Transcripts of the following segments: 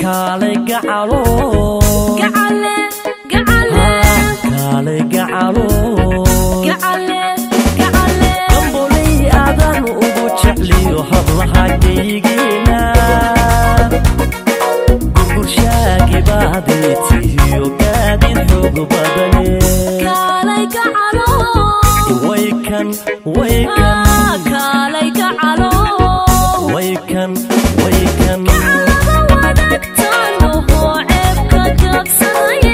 kaalay gacalo gacale gacale kaalay gacalo gacale gacale gambolay aadan ugu jecliyo hablaha geygeena gurgurshaagi baadii tihiyo gaadid xoog badane kaalay gacalo waykan waykan Ah, kaalay gacalo waykan waykan gacalada wadaagtaan ohoo ceebka jabsanaye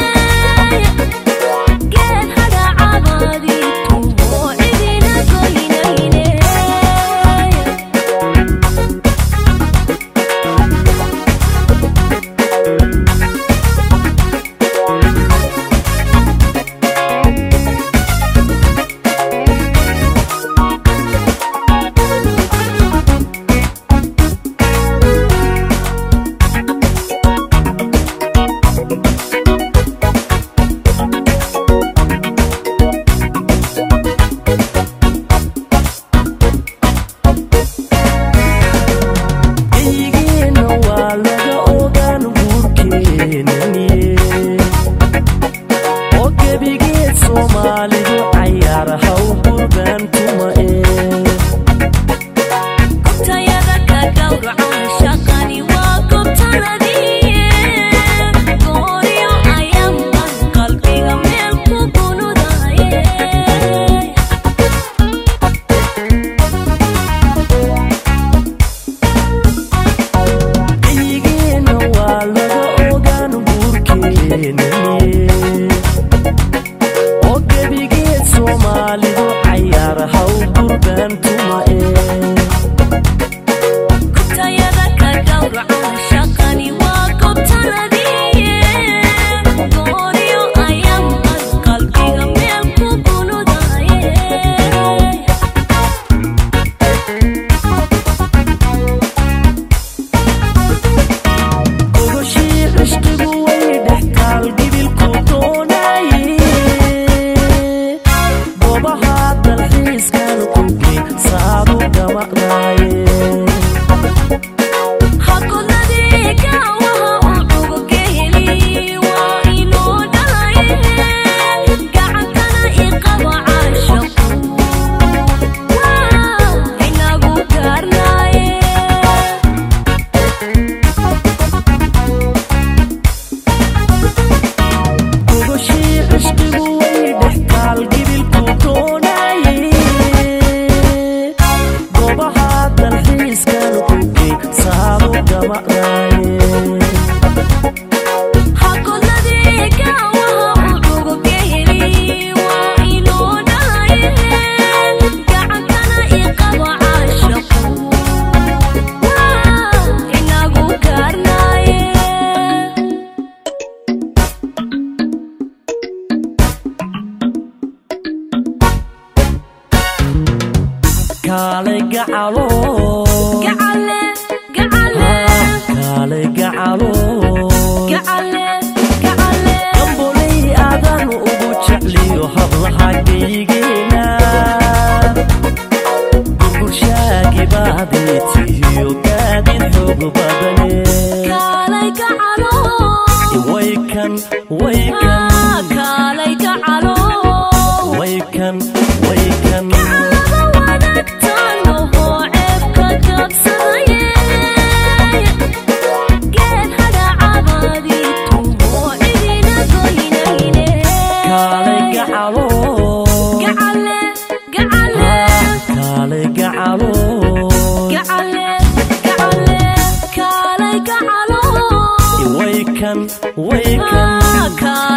geed hadhacabaadii tuhoo cidina goynayne eygiina waa laga ogaan guurkeenaniye oo gebigeed soomaalidu cayaar haw gurbaan tuma ee gobtayada ka gowracan shaqani waa gobtanadiiye gooryo ayaanban qalbiga meel ku gunudaye eygiina waa laga ogaan guurkeenaniye oo gebigeed soomaalidu cayaar haw gurbaan tuma ee gobtayada ka gowracan shaqani waa gobtanadiiye gooryo ayaanban qalbiga meel ku gunudaye ogoshii cishqigu way dhextaal gibilku doonaye goobaha dalxiiskan kugey saadu gamaqnaaye hagodladii gaawaha u cugogeheli waa inoo dhalaye gacantana iqaba caashaqu waa inagu gaarnaaye ogoshii cishqigu way dhextaal gibilku doonaye goobaha dalxiiskan kugey saadu gamaqnaaye hagodladii gaawaha u cugogeheli waa inoo dhalaye gacantana iqaba caashaqu waa inagu gaarnaaye kaalay gacalo gacale gacale kaalay gacalo gacale gacale gambolay aadan ugu jecliyo hablaha geygeena gurgurshaagi baadii tihiyo gaadid xoog badane kaalay gacalo waykan waykan Ah, kaalay gacalo waykan waykan gacalada wadaagtaan ohoo ceebka jabsanaye geed hadhacabaadii tuhoo cidina goynayne kaalay gacalo gacale gacale kaalay gacalo gacale gacale kaalay gacalo waykan waykan Ah, kaalay